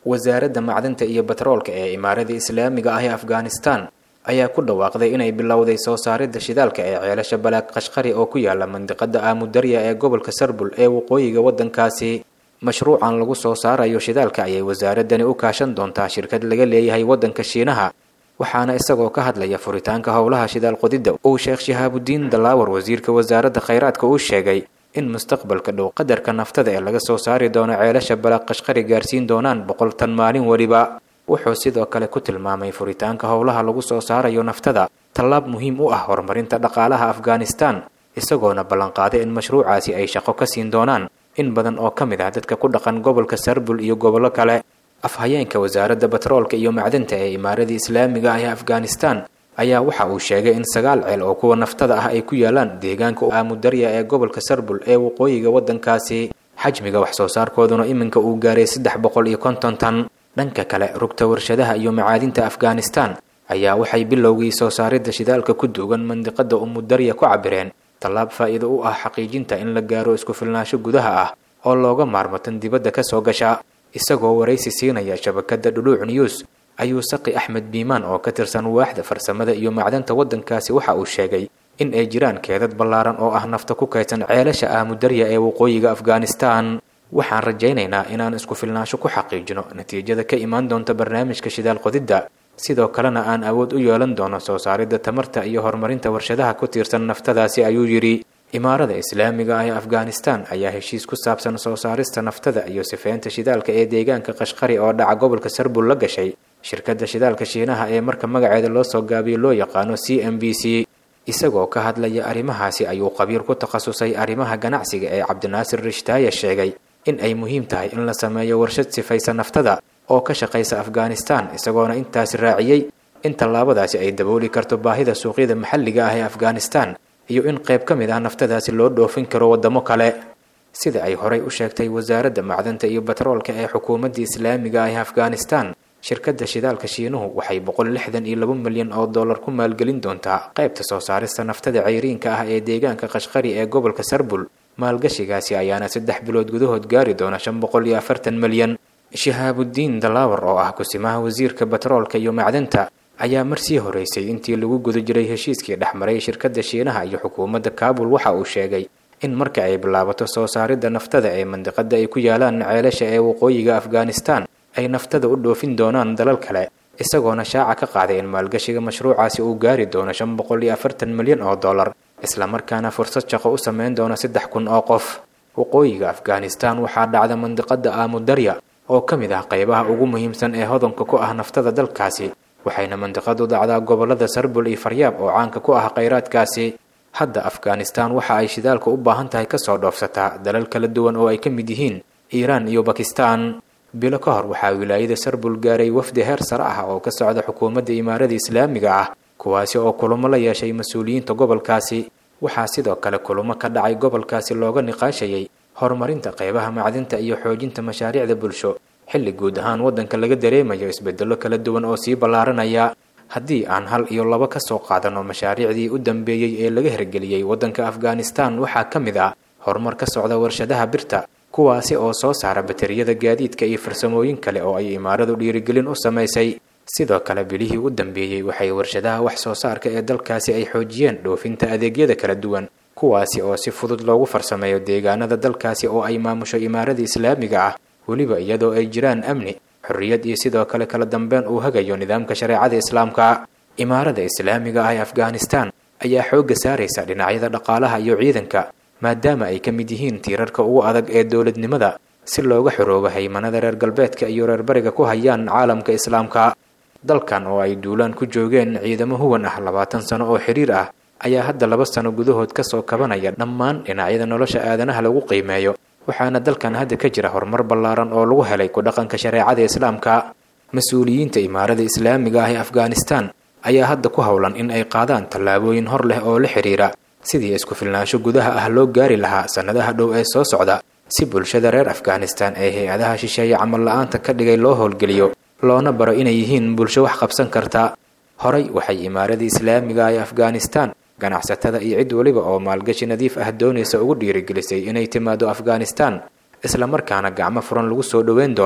wasaaradda macdanta iyo batroolka ee imaarada islaamiga ah ee afghanistan ayaa ku dhawaaqday inay bilowday soo saaridda shidaalka ee ceelasha balaag qashqari oo ku yaala mandiqada aamudarya ee gobolka sarbul ee waqooyiga waddankaasi mashruucan lagu soo saarayo shidaalka ayay wasaaradani u kaashan doontaa shirkad laga leeyahay waddanka shiinaha waxaana isagoo ka hadlaya furitaanka howlaha shidaal qodidda uu sheekh shihaabudiin dalaawar wasiirka wasaaradda khayraadka uu sheegay in mustaqbalka dhow qadarka naftada ee laga soo saari doono ceelasha balaaq qashqari gaarsiin doonaan boqol tan maalin weliba wuxuu sidoo kale ku tilmaamay furitaanka howlaha lagu soo saarayo naftada tallaab muhiim u ah horumarinta dhaqaalaha afghanistan isagoona ballanqaaday in mashruucaasi ay shaqo ka siin doonaan in badan oo ka mid ah dadka ku dhaqan gobolka sarbul iyo gobollo kale afhayeenka wasaaradda batroolka iyo macdanta ee imaaradii islaamiga ah ee afghanistan ayaa waxa uu sheegay in sagaal ceel oo kuwa naftada ah ay ku yaalaan deegaanka aamudarya ee gobolka sarbul ee waqooyiga waddankaasi xajmiga wax soo saarkooduna iminka uu gaaray saddex boqol iyo konton tan dhanka kale rugta warshadaha iyo macaadinta afghanistan ayaa waxay bilowgii soo saaridda shidaalka ku duugan mandiqada umudarya ku cabireen tallaab faa'iido u ah xaqiijinta in la gaaro isku filnaansho gudaha ah oo looga maarmo tan dibadda ka soo gasha isagoo waraysi siinaya shabakadda dhuluuc news ayuu saqi axmed biimaan oo ka tirsan waaxda farsamada iyo macdanta waddankaasi waxa uu sheegay in ay jiraan keedad ballaaran oo ah nafta ku kaydsan ceelasha aamudarya ee waqooyiga afghanistan waxaan rajaynaynaa inaan isku filnaansho ku xaqiijino natiijada ka imaan doonta barnaamijka shidaal qodidda sidoo kalena aan awood u yeelan doono soo saaridda tamarta iyo horumarinta warshadaha ku tiirsan naftadaasi ayuu yidhi imaarada islaamiga ah ee afghanistan ayaa heshiis ku saabsan soo saarista naftada iyo sifeynta shidaalka ee deegaanka qashqari oo dhaca gobolka sarbul la gashay shirkadda shidaalka shiinaha ee marka magaceeda loo soo gaabiyo loo yaqaano c m b c isagoo ka hadlaya arrimahaasi ayuu qabiir ku takhasusay arrimaha ganacsiga ee cabdinaasir rishtaaye sheegay in ay muhiim tahay in la sameeyo warshad sifaysa naftada oo ka shaqaysa afghanistan isagoona intaasi raaciyey in tallaabadaasi ay dabooli karto baahida suuqyada maxalliga ah ee afghanistan iyo in qayb ka mid ah naftadaasi loo dhoofin karo waddamo kale sida ay horay u sheegtay wasaaradda macdanta iyo batroolka ee xukuumadda islaamiga ah ee afghanistan shirkadda shidaalka shiinuhu waxay boqol lixdan iyo laba milyan oo dollar ku maalgelin doontaa qaybta soo saarista naftada cayriinka ah ee deegaanka qashqari ee gobolka sarbul maalgashigaasi ayaana saddex bilood gudahood gaari doona shan boqol iyo afartan milyan shihaabudiin dalaawar oo ah kusimaha wasiirka batroolka iyo macdanta ayaa mar sii horeysay intii lagu guda jiray heshiiskii dhexmaray shirkadda shiinaha iyo xukuumadda kaabul waxa uu sheegay in marka ay bilaabato soo saaridda naftada ee mandiqada ay ku yaalaan ceelasha ee waqooyiga afghanistan ay naftada u dhoofin doonaan dalal kale isagoona shaaca ka qaaday in maalgashiga mashruucaasi uu gaari doono shan boqol iyo afartan milyan oo dollar islamarkaana fursad shaqo u sameyn doona saddex kun oo qof waqooyiga afghanistan waxaa dhacda mandiqada aamudarya oo ka mid ah qaybaha ugu muhiimsan ee hodanka ku ah naftada dalkaasi waxayna mandiqadu dacdaa gobolada sarbul iyo faryaab oo caanka ku ah khayraadkaasi hadda afghanistan waxa ay shidaalka u baahan tahay kasoo dhoofsataa dalal kala duwan oo ay ka mid yihiin iiraan iyo bakistan bilo ka hor waxaa wilaayada sarbul gaaray wafdi heer sare ah oo ka socda xukuumadda imaarada islaamiga ah kuwaasi oo kulamo la yeeshay mas-uuliyiinta gobolkaasi waxaa sidoo kale kulamo ka dhacay gobolkaasi looga niqaashayay horumarinta qaybaha macdinta iyo xoojinta mashaariicda bulsho xilli guud ahaan waddanka laga dareemayo isbedello kala duwan oo sii ballaaranaya haddii aan hal iyo laba ka soo qaadanno mashaariicdii u dambeeyey ee laga hirgeliyey waddanka afghanistan waxaa ka mid ah horumar ka socda warshadaha birta kuwaasi oo soo saara bateriyada gaadiidka iyo farsamooyin kale oo ay imaaradu dhiirigelin u samaysay sidoo kale bilihii u dambeeyey waxay warshadaha wax soo saarka ee dalkaasi ay xoojiyeen dhoofinta adeegyada kala duwan kuwaasi oo si fudud loogu farsameeyo deegaanada dalkaasi oo ay maamusho imaarada islaamiga ah weliba iyadoo ay jiraan amni xorriyad iyo sidoo kale kala dambeyn uu hagayo nidaamka shareecada islaamka imaarada islaamiga ah ee afghanistan ayaa xoogga saaraysa dhinacyada dhaqaalaha iyo ciidanka maadaama ay ka mid yihiin tiirarka ugu adag ee dowladnimada si looga xoroobo haymanada reer galbeedka iyo reer bariga ku hayaan caalamka islaamka dalkan oo ay duulaan ku joogeen ciidamo huwan ah labaatan sano oo xiriir ah ayaa hadda laba sano gudahood kasoo kabanaya dhammaan dhinacyada nolosha aadanaha lagu qiimeeyo waxaana dalkan hadda ka jira horumar ballaaran oo lagu helay ku dhaqanka shareecada islaamka mas-uuliyiinta imaarada islaamiga ah ee afghanistan ayaa hadda ku howlan in ay qaadaan tallaabooyin hor leh oo la xidhiira sidii isku filnaansho gudaha ah loo gaari lahaa sannadaha dhow ee soo socda si bulshada reer afghanistan ee hay-adaha shisheeye camal la-aanta ka dhigay loo howlgeliyo loona baro inay yihiin bulsho wax qabsan karta horay waxay imaarada islaamiga ah ee afghanistan ganacsatada iyo cid weliba oo maalgashi nadiif ah doonaysa ugu dhiirigelisay inay timaado afghanistan islamarkaana gacmo furan lagu soo dhoweyn doono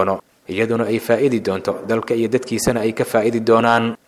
iyaduna ay faa'idi doonto dalka iyo dadkiisana ay ka faa'idi doonaan